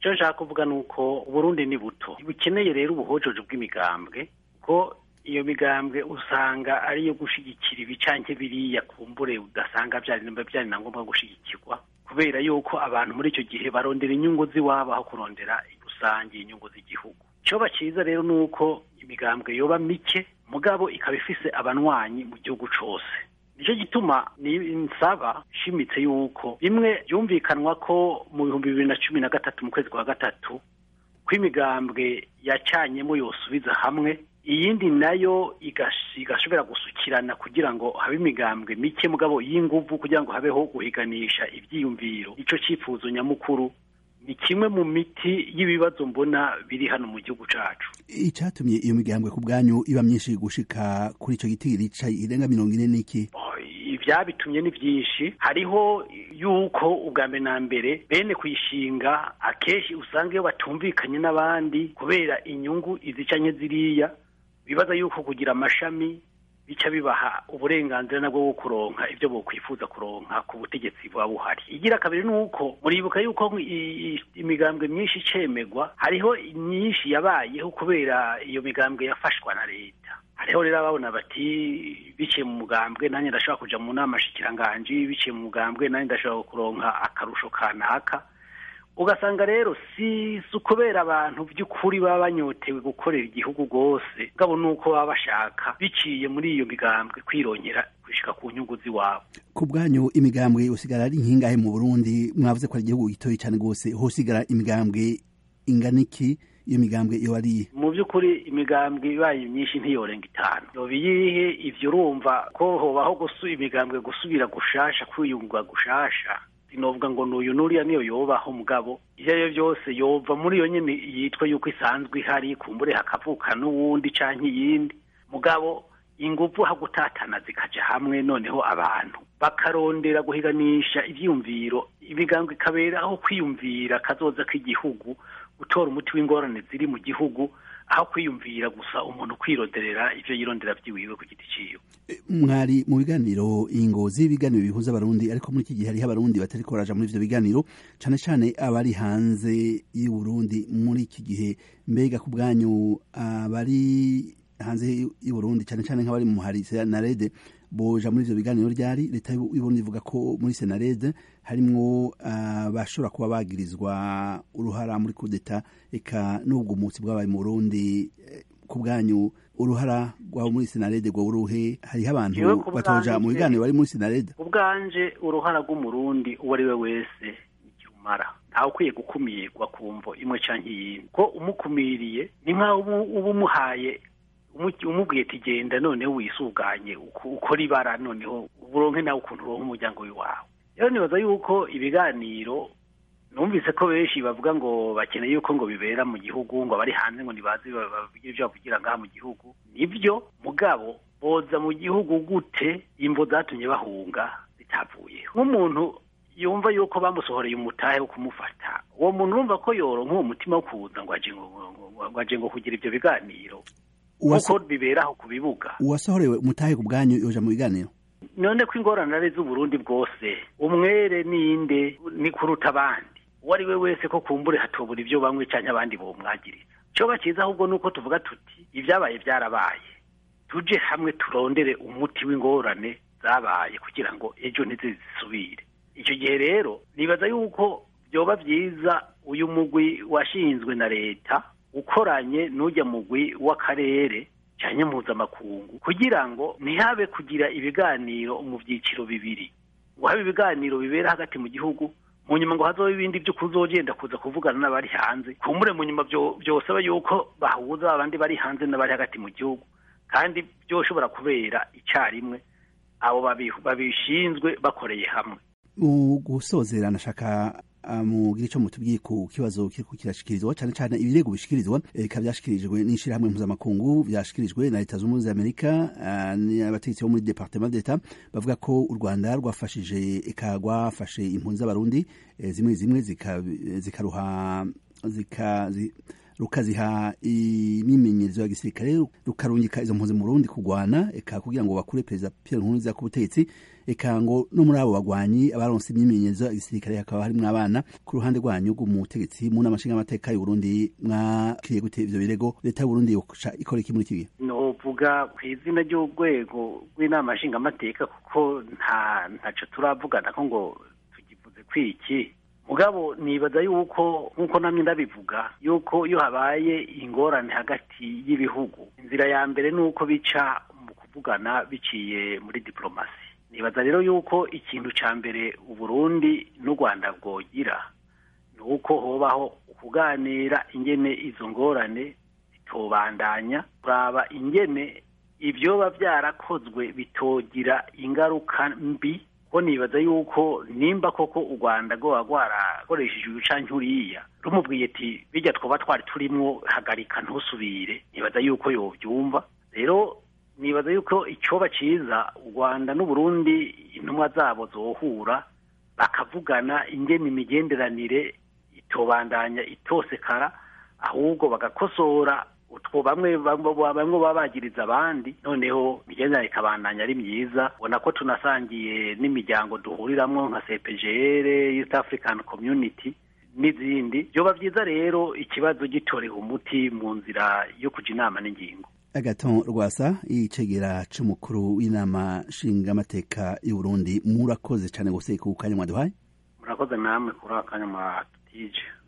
icyo nshaka kuvuga ni uko uburundi ni buto bukeneye rero ubuhojoje bw'imigambwe ko iyo migambwe usanga ari iyo gushigikira ibicanke biriya kumbure udasanga byari byari na ngombwa gushigikirwa kubera yuko abantu muri icyo gihe barondera inyungu z'iwabo aho kurondera rusange inyungu z'igihugu icyoba cyiza rero ni uko imigambwe yoba mike mugabo ikaba ifise abanwanyi mu gihugu cose nicyo gituma nsaba nshimitse yuko bimwe byumvikanwa ko mu bihumbi bibiri na cumi na gatatu mu kwezi kwa gatatu ko imigambwe yacanyemo yosubiza hamwe iyindi nayo igashobora gusukirana kugira ngo habe imigambwe mike mugabo y'inguvu kugira ngo habeho guhiganisha ibyiyumviro icyo cyifuzo nyamukuru ni kimwe mu miti y'ibibazo mbona biri hano mu gihugu cyacu icyatumye iyo migambwe ku bwanyu iba myinshi gushika kuri icyo giti rica irenga mirongo ine n'iki ibyabitumye ni byinshi hariho yuko ubwa mbere na mbere bene kuyishinga akenshi usanga iyo batumvikanye n'abandi kubera inyungu izicanye ziriya bibaza yuko kugira amashami bica bibaha uburenganzira nabwo bwo kuronka ibyo bokwifuza kuronka ku butegetsi buba buhari igira kabiri ni uko muribuka yuko imigambwe myinshi icemegwa hariho myinshi yabayeho kubera iyo migambwe yafashwa na leta hariho rero ababona bati biciye mu mugambwe nanjye ndashobora kuja mu nama shikiranganji biciye mu mugambwe nanjye ndashobora kuronka akarusho kanaka ugasanga rero si ukubera abantu by'ukuri baba banyotewe gukorera igihugu rwose ngabo ni uko baba bashaka biciye muri iyo migambwe kwirongera gushika ku nyungu z'iwabo ku bwanyu imigambwe usigara ari nkingahe mu burundi mwavuze ko ari igihugu gitoyi cyane rwose hosigara imigambwe ingana iki iyo migambwe iyo ari mu by'ukuri imigambwe ibaye myinshi ntiyorenga itanu yoba iyihe ivyo urumva ko hobaho imigambwe gusubira gushasha kwiyunga gushasha sinovuga ngo nuyu nuriya niyo yobaho mugabo ivyo ari byose yova muri iyo nyene yitwa yuko isanzwe ihari kumbure hakavuka n'uwundi canke iyindi mugabo inguvu ha gutatana zikaja hamwe noneho abantu bakarondera guhiganisha ivyiyumviro imigambwe ikabera aho kwiyumvira kazoza k'igihugu gutora umuti w'ingorane ziri mu gihugu aho kwiyumvira gusa umuntu kwironderera ivyo yirondera vyiwiwe ku giti ciwe mwari mu biganiro ingozi ibiganiro bihuza abarundi ariko muri iki gihe hariho abarundi batariko baraja muri ivyo biganiro cane cane abari hanze y'uburundi muri iki gihe mbega ku bwanyu abari hanze y'uburundi cane cane nk'abari mu hari senarede boja muri ivyo biganiro ryari leta y'uburundi ivuga ko muri senarede harimwo abashobora kuba bagirizwa uruhara muri kudeta eka n'ubwumutsi bwabaye mu burundi ku bwanyu uruhara rwabo muri senarede rwo uruhe hariho abantu batoja mu biganiro bari muri senarede ubwanje uruhara rw'umurundi uwo ari we wese ikirumara ntawe ukwiye gukumirwa ku mvo imwe canke iyindi ko umukumiriye ni nk'aho uba umuhaye umubwiye ati genda noneho wisuganye ukora ibara noneho uburonke nawe ukuntu uronka umuryango w'iwawe rero nibaza yuko ibiganiro numvise ko benshi bavuga ngo bakeneye yuko ngo bibera mu gihugu ngo abari hanze ngo ntibazi ibyo bavugira ngaha mu gihugu nibyo mugabo boza mu gihugu gute imvo zatumye bahunga zitavuye nk'umuntu yumva yuko bamusohoreye umutahe wo kumufata uwo muntu urumva ko yoronka uwo mutima wo kuza ngo aje ngo kugira ibyo biganiro kuko biberaho ku bibuga uwasohorewe umutahe ku bwanyu yoja mu biganiro none ko ingorane ari z'uburundi bwose umwere ninde ni kuruta abandi uwo ari we wese ko kumbure hatobura ibyo bamwe cyangwa abandi bomwagiriza cyoba cyiza ahubwo ni uko tuvuga tuti ibyabaye byarabaye tuje hamwe turondere umuti w'ingorane zabaye kugira ngo ejo ntizisubire icyo gihe rero nibaza yuko byoba byiza uyu mugwi washinzwe na leta ukoranye n'ujya mugwi w'akarere cyane mpuzamakungu kugira ngo ntihabe kugira ibiganiro mu byiciro bibiri ngo habe ibiganiro bibera hagati mu gihugu mu nyuma ngo hazaho ibindi byo kuzogenda kuza kuvugana n'abari hanze kumbure mu nyuma byosaba yuko bahuza abandi bari hanze n'abari hagati mu gihugu kandi byoshobora kubera icyarimwe abo babishinzwe bakoreye hamwe mu gusozera nashaka mugira icyo mutubwiye ku kibazo kiriko kirashikirizwa cyane cyane ibirego bishikirizwa bikaba byashikirijwe n'ishirahamwe mpuzamakungu byashikirijwe na leta zunze ubumwe za amerika n'abategetsi bo muri departement d'etat bavuga ko u rwanda rwafashije eka rwafashe impunzi z'abarundi zimwe zimwe zikaruha zika rukaziha imyimenyerezo ya gisirikare rukarungika izo mpunzi mu Burundi kurwana eka kugira ngo bakure perezida Pierre Nkurunziza ku butegetsi eka ngo no muri abo bagwanyi abaronse imyimenyerezo ya gisirikare hakaba harimwo abana ku ruhande rwanyu rw'umutegetsi mu nama nshingamateka y'uburundi mwakiriye gute ivyo birego leta y'uburundi yoca ikora iki muri iki gihe novuga ku izina ry'urwego rw'inama nshingamateka kuko nta ntaco turavugana ko ngo tugivuze kwiki mugabo nibaza yuko nk'uko namwe ndabivuga yuko iyo habaye ingorane hagati y'ibihugu inzira ya mbere ni uko bica mu kuvugana biciye muri diplomasi nibaza rero yuko ikintu ca mbere uburundi n'u rwanda bwogira ni uko hobaho ukuganira ingene izo ngorane zitobandanya kuraba ingene ivyoba vyarakozwe bitogira ingaruka mbi ko nibaza yuko nimba koko u rwanda rwoba rwarakoresheje uyu canke uriya rumubwiye ati bijya twoba twari turimwo hagarika ntusubire nibaza yuko yovyumva rero nibaza yuko icoba ciza u rwanda n'uburundi intumwa zabo zohura bakavugana ingene imigenderanire itobandanya itosekara ahubwo bagakosora utwo bamwe bamwe baba bagiriza abandi noneho imigenderanire ikabandanya ari myiza ubona ko tunasangiye n'imiryango duhuriramwo nka CPGR East African Community n'izindi byoba byiza rero ikibazo gitorewe umuti mu nzira yo kuja inama n'ingingo agaton rwasa icegera c'umukuru w'inama nshingamateka y'uburundi murakoze cane gose ku kanya mwaduhaye murakoze namwe kuri akanya mwatije